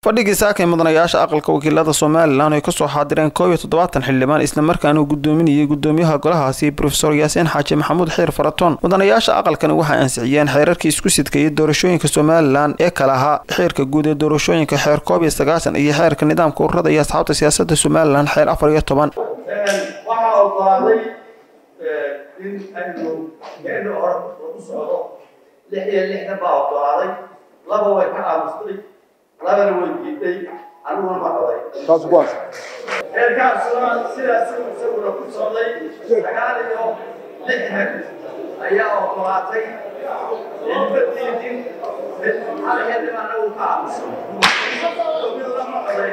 fadhigii saakay mudanayaasha aqalka wakiilada somalilan ay kasoo xaadireen koob iyo toddobaatan xildhibaan islamarkaana uu gudoominayay gudoomiyaha golahaasi brofesor yaasiin xaaji maxamuud xiir faraton mudanayaasha aqalkani waxay ansixiyeen xeerarkii isku sidkayay doorashooyinka somalilan ee kale ahaa xeerka guud ee doorashooyinka xeer koob iyo sagaashan iyo xeerka nidaamka ururada iyo asxaabta siyaasada somalilan xeer afar iyo toban waxaa ogolaaday in aynu meena hore lagu socdo lix iyo lixdan baa ogolaaday laba way ka aamustay labana way diiday aniguna ma qabay heerkaasuna sidaas isaguna ku socday sagaal iyo lixdan ayaa ogolaatay ilma diidin hal xildhibaanna uu ka aamusay midna ma qabay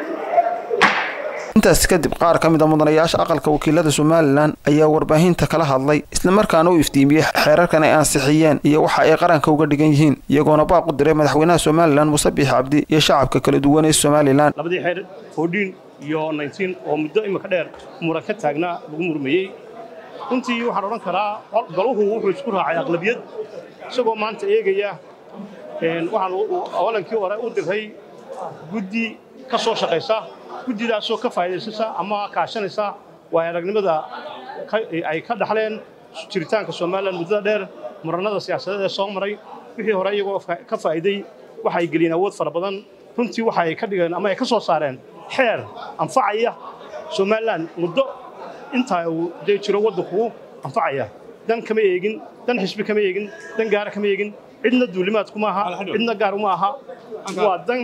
intaas kadib qaar ka mid a mudanayaasha aqalka wakiilada somalilan ayaa warbaahinta kala hadlay islamarkaana u iftiimiyey xeerarkan ay ansixiyeen iyo waxa ay qaranka uga dhigan yihiin iyagoona baaq u diray madaxweynaha somalilan muuse biix cabdi iyo shacabka kala duwan ee somalilan labadii xeer foodhiin iyo naytiin oo muddo imika dheer muran ka taagnaa lagu murmayey runtii waxaan odhan karaa galuhu wuxuu isku raacay aqlabiyad isagoo maanta eegaya waxaan awalankii hore u diray guddi ka soo shaqaysa guddidaasoo ka faa'iidaysasa ama kaashanaysa waa aragnimada ay ka dhaxleen jiritaanka somalilan muddada dheer murannada siyaasadeed ee soo maray wixii hore iyagoo ka faa'iiday waxa ay geliyeen awood fara badan runtii waxa ay ka dhigeen ama ay ka soo saareen xeer anfacaya somalilan muddo intaa uu dee jiro waddanku anfacaya dan kama eegin dan xisbi kama eegin dan gaara kama eegin cidna duulimaad kuma aha cidna gaar uma aha waa dan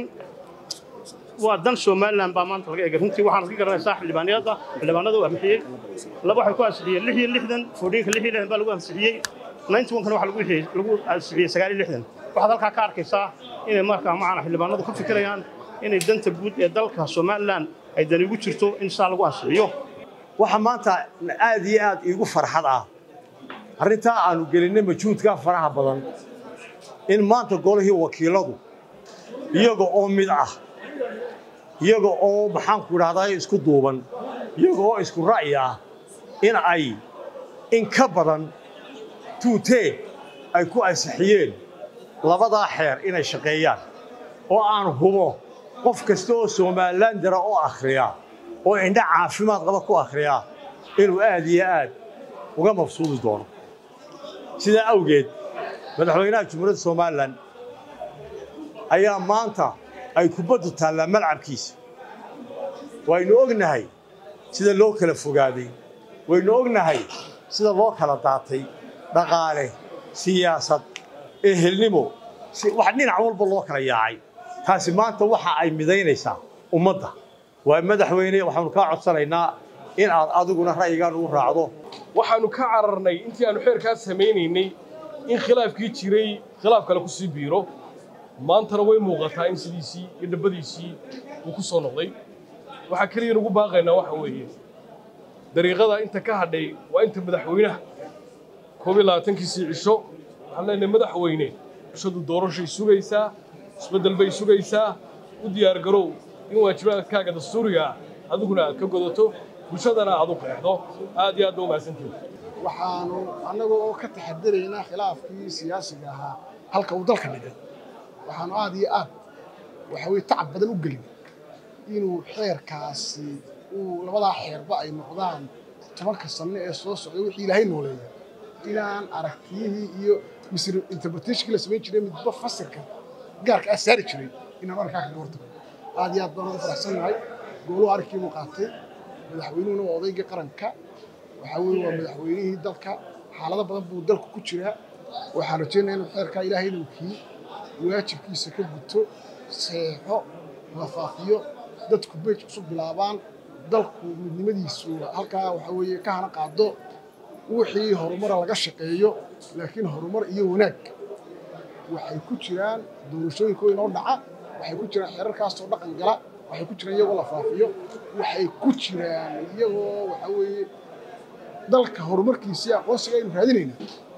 waa dan somalilan baa maanta laga eegay runtii waxaan ka garanaysaa xildhibaaniyada xildhibaanada uu ansixiyey laba waxay ku ansixiyeen lix iyo lixdan foodhiinka lix iyo lixdan baa lagu ansixiyey ninety one kana waxa lagu lagu ansixiyey sagaal iyo lixdan waxaad halkaa ka arkaysaa inay markaa macana xildhibaanadu ka fikirayaan inay danta guud ee dalka somalilan ay dani ugu jirto in saa lagu ansixiyo waxaa maanta aad iyo aad iigu farxad ah arrintaa aanu gelinay majuudka faraha badan in maanta golihii wakiiladu iyaga oo mid ah iyaga oo maxaanku idhahdaa isku duuban iyaga oo isku ra'yi ah in ay in ka badan tuutee ay ku ansixiyeen labadaa xeer inay shaqeeyaan oo aan hubo qof kasta oo somalilandara oo akhriya oo indha caafimaad qaba ku akhriya inuu aad iyo aad uga mabsuudi doono sidaa awgeed madaxweynaha jumhuuriyadda somalilan ayaa maanta ay kubaddu taallaa malcabkiisa waynu ognahay sida loo kala fogaaday waynu ognahay sida loo kala daatay dhaqaale siyaasad ehelnimo wax dhinac walba loo kala yaacay taasi maanta waxa ay midaynaysaa ummadda waa madaxweyne waxaanu kaa codsanaynaa in aad adiguna ra'yigaan ugu raacdo waxaannu ka cararnay intii aannu xeerkaas samaynaynay in khilaafkii jiray khilaaf kale ku sii biiro maantana way muuqataa in sidiisii iyo dhabbadiisii uu ku soo noqday waxaa keliya nugu baaqaynaa waxa weeye dariiqada inta ka hadhay waa inta madaxweynaha koob iyo labaatankiisii cisho waxaan leenahay madaxweyne cishadu doorashay sugaysaa isbeddel bay sugaysaa u diyaargarow in waajibaadkaaga dastuuriga ah adiguna aad ka godato bulshadana aad u qeexdo aad iyo aad ba umahadsantihin waxaanu annaga oo ka taxadiraynaa khilaafkii siyaasiga ahaa halka uu dalka dhigay waxaanu aad iyo aad waxa weye tacab badan u gelin inuu xeerkaasi uu labadaa xeerba ay noqdaan tobanka sanno ee soo socda wixii ilaahay nooleeya inaan aragtiyihii iyo misr interpretationkii la samayn jiray midba fasirka gaarka ah saari jiray inaan arkaa kaga hortago aad iyo aad baan uga faraxsannahay gooluhu arrinkiibuu qaatay madaxweynuhuna waa odaygii qaranka waxaa weye waa madaxweynihii dalka xaalado badan buu dalku ku jiraa waxaan rajaynaya inuu xeerkaa ilaahay inuu kii waajibkiisa ka guto seexo wafaaqiyo dadku beej cusub bilaabaan dalku midnimadiisu halkaa waxaa weeye ka hana qaado wixii horumara laga shaqeeyo laakiin horumar iyo wanaag waxay ku jiraan doorashooyinka inoo dhaca waxay ku jiraan xeerarkaasoo dhaqan gala waxay ku jiraan iyagoo la faafiyo waxay ku jiraan iyagoo waxaa weeye dalka horumarkiisii aqoonsiga aynu raadinayna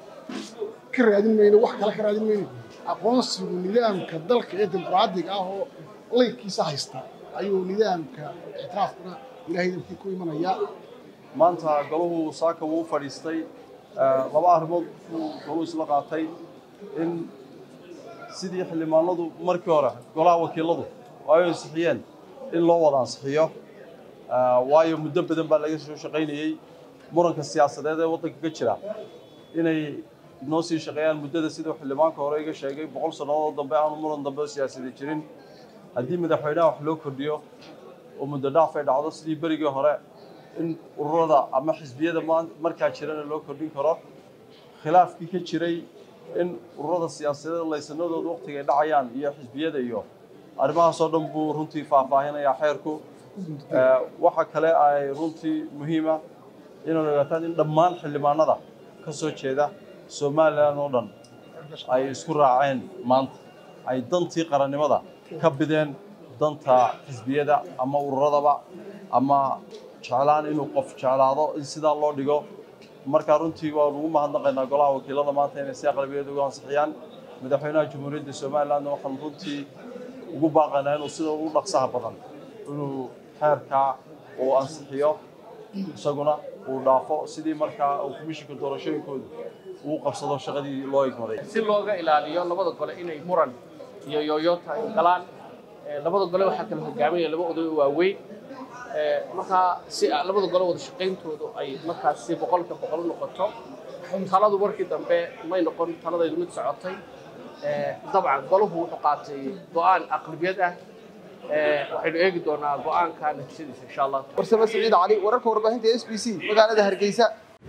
ka raadin mayno wax kale ka raadin mayno aqoonsigu nidaamka dalka ee dimuqraadiga ah oo laydkiisa haysta ayuu nidaamka ictiraafkuna ilaahay dalkii ku imanayaa maanta golahu saaka wuu fadhiistay laba arrimood buu golahu isla qaatay in sidii xildhibaanadu markii hore golaha wakiiladu oo ay ansixiyeen in loo wada ansixiyo waayo muddo badan baa laga soo shaqaynayey muranka siyaasadeed ee waddanka ka jira inay noo sii shaqeeyaan muddada siduu xildhibaanka hore iga sheegay boqol sannadood dambe aanu muran dambe siyaasadeed jirin haddii madaxweynaha wax loo kordhiyo oo muddo dhaaf ay dhacdo sidii berigii hore in ururada ama xisbiyada markaa jirana loo kordhin karo khilaafkii ka jiray in ururada siyaasadeed laysanadooda waqtiga ay dhacayaan iyo xisbiyada iyo arrimahaasoo dhan buu runtii faahfaahinayaa xeerku waxa kale ay runtii muhiima inaad ogaataan in dhammaan xildhibaanada ka soo jeeda somalilan oo dhan ay isku raaceen maanta ay dantii qarannimada ka bideen danta xisbiyada ama ururadaba ama jeclaan inuu qof jeclaado in sidaa loo dhigo markaa runtii waan ugu mahadnaqaynaa golaha wakiilada maanta inay si aqlabiyad ugu ansixiyaan madaxweynaha jamhuuriyadda somalilandna waxaan runtii ugu baaqaynaa inuu sida ugu dhaqsaha badan inuu xeerkaa uu ansixiyo isaguna uu dhaafo sidii markaa uu komishinka doorashooyinkooda uu qabsado shaqadii loo igmaday si looga ilaaliyo labada gole inay muran iyo yooyoota ay galaan labada gole waxaa kala hogaaminaya laba oday oo waaweyn markaa si labada gole wada shaqayntoodu ay markaasi boqolka boqol noqoto taladu markii dambe may noqon taladaydu mid socotay dabcan golahu wuxuu qaatay go-aan aqlabiyad ah waxaynu eegi doonaa go-aanka natiijadiisa insha allah warsame siciid cali wararka warbaahinta s b c magaalada hargeysa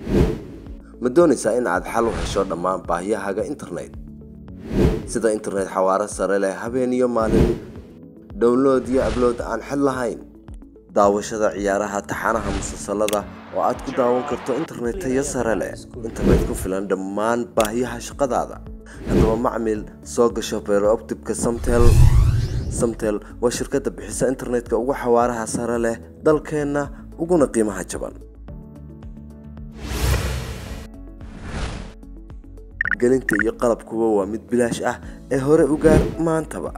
ma doonaysaa in aad xal u hesho dhammaan baahiyahaaga internet sida internet xawaaro sare leh habeen iyo maalin download iyo ablood aan xid lahayn daawashada ciyaaraha taxanaha musalsalada oo aad ku daawan karto internet tayo sare leh internet ku filan dhammaan baahiyaha shaqadaada haddaba macmil soo gasho beerooptibka samtel samtel waa shirkadda bixisa internetka ugu xawaaraha sare leh dalkeenna uguna qiimaha jaban gelinta iyo qalabkuba waa mid bilaash ah ee hore u gaar maantaba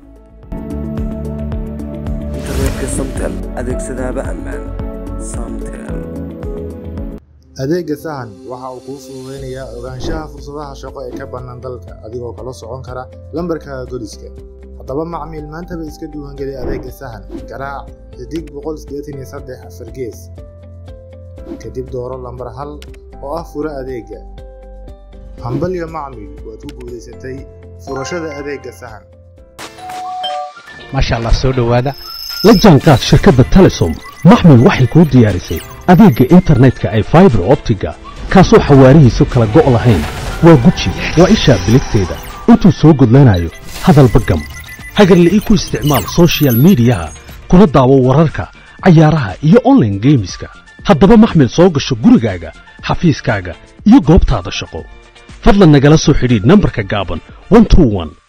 internetka samtel adeegsadaaba ammaan samtel adeegga sahan waxa uu kuu fududaynayaa ogaanshaha fursadaha shaqo ee ka bannaan dalka adigoo kala socon kara lambarkaaga goliska haddaba macmiil maantaba iska diiwaangeli adeegga sahan garaac xidig boqol sideetan iyo saddex afar gees kadib dooro lambar hal oo ah fura adeegga hambalyo macmiil waad ku guulaysatay furashada adeegga sahan maasha allah soo dhowaada la jaanqaad shirkadda telesom maxmil waxay kuu diyaarisay adeegga internetka ay faibar optiga kaasoo xawaarihiisu kala go' lahayn waa guji waa ishaa biligteeda intuu soo gudlanayo hadalba gam hagarle ii ku isticmaal sochial midiyaha kuna daawo wararka cayaaraha iyo onlaine geemiska haddaba maxmil soo gasho gurigaaga xafiiskaaga iyo goobtaada shaqo fadlan nagala soo xidhiidh nambarka gaaban